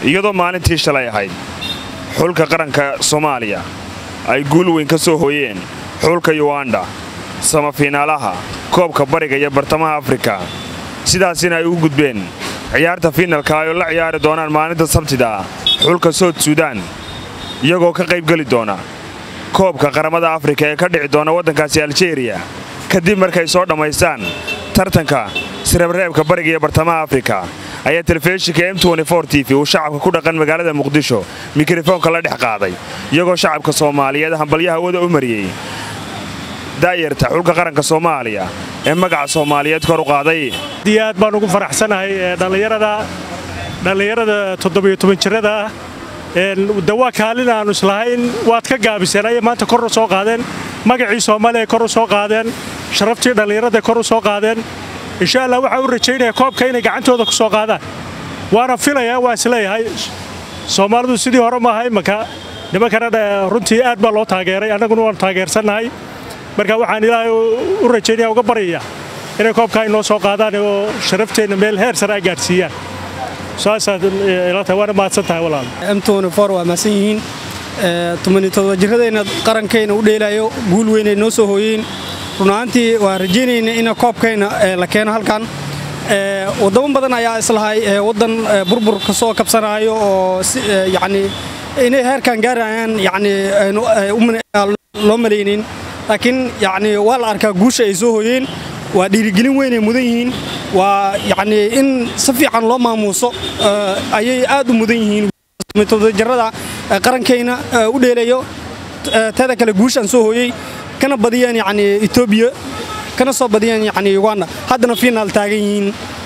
iyadoo maalintii shalay ahayd xulka qaranka soomaaliya ay guul weyn ka soo hooyeen xulka yuganda samafiinaalaha koobka bariga iyo bartamaha afrika sidaasina ay u gudbeen ciyaarta fiinalka ay oo la ciyaari doonaan maalinta sabtida xulka sood suudaan iyagoo ka qaybgeli doona koobka qaramada afrika ee ka dhici doona waddankaasi aljeeriya kadib markay soo dhammaystaan tartanka sirabreebka bariga iyo bartamaha afrika ayaa telefishinka m t v uu shacabka ku dhaqan magaalada muqdisho mikrofoonka la dhex qaaday iyagoo shacabka soomaaliyeed hambalyaha wada u mariyey daayarta xulka qaranka soomaaliya ee magaca soomaaliyeed kor u qaaday aad baan ugu faraxsanahay dhallinyarada toddobiyo toban jirada ah dawaa kaalin aanu islahayn waad ka gaabiseen ayay maanta kor u soo qaadeen magacii soomaaliya kor u soo qaadeen sharaftii dhallinyarada kor u soo qaadeen insha allah waxaa u rajaynaya koobka inay gacantooda ku soo qaadaan waana filayaa waa isleeyahay soomaalidu sidii hore maaha imanka nimankana runtii aad baa loo taageeray annaguna waanu taageersannahay marka waxaan ilaahay u rajaynaya uga baryaya inay koobkaa inoo soo qaadaan oo sharafteenna meel heer sare ay gaadhsiiyaan saasaad ila tahay waana mahadsan tahay walaal waa mahadsan yihiin tobanitodoba jiradeenna qarankayna u dheelayo guul weynay noo soo hooyeen runahaantii waa rajaynayna in koobkayna la keeno halkan wadamo badan ayaa islahay waddan burbur ka soo kabsanaayo oo yacni inay heerkan gaarayaan yacni loo malaynayn laakiin yacni waa la arkaa guusha ay soo hooyeen waa dhiirigelin weynay mudan yihiin waa yacni in si fiican loo maamuuso ayay aad u mudan yihiin jarada qarankayna u dheelayo teeda kale guushaan soo hooyey kana badiyeen yacni etoobiya kana soo badiyeen yacni uganda haddana fiinaal taagan yihiin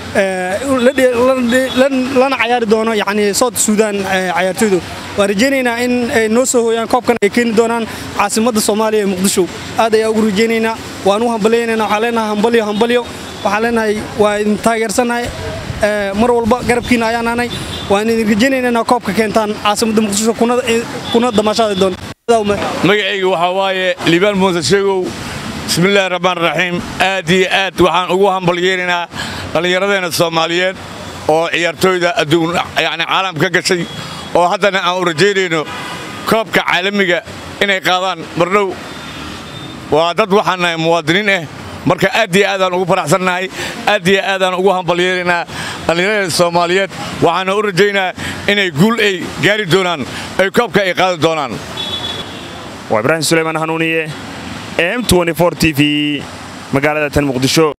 lana cayaari doono yacni south suudaan cayaartooydu waan rajaynaynaa in ay noo soo hooyaan koobkan ay keeni doonaan caasimadda soomaaliya ee muqdisho aad ayaa ugu rajaynaynaa waan u hambalyaynayna waxaan leenahay hambalyo hambalyo waxaan leenahay waa idin taageersannahay mar walba garabkiina ayaan nahnay waan idin rajaynaynaa inaa koobka keentaan caasimadda muqdisho kuna damaashaadi doon magacayga waxaa waaye liibaan muuse sheegow bismillaahi raxmaan raxiim aad iyo aad waxaan ugu hambalyeynaynaa dhallinyaradeenna soomaaliyeed oo ciyaartooyda adduun yacni caalam ka gashay oo haddana aan u rajaynayno koobka caalamiga inay qaadaan mardhow waa dad waxaan nahay muwaadiniin ah marka aad iyo aadaan ugu faraxsannahay aad iyo aadaan ugu hambalyeynaynaa dhallinyaradeena soomaaliyeed waxaana u rajaynaa inay guul ay gaari doonaan ay koobka ay qaadi doonaan waa ibraahim sulaymaan hanuuniye m t v magaalada tan muqdisho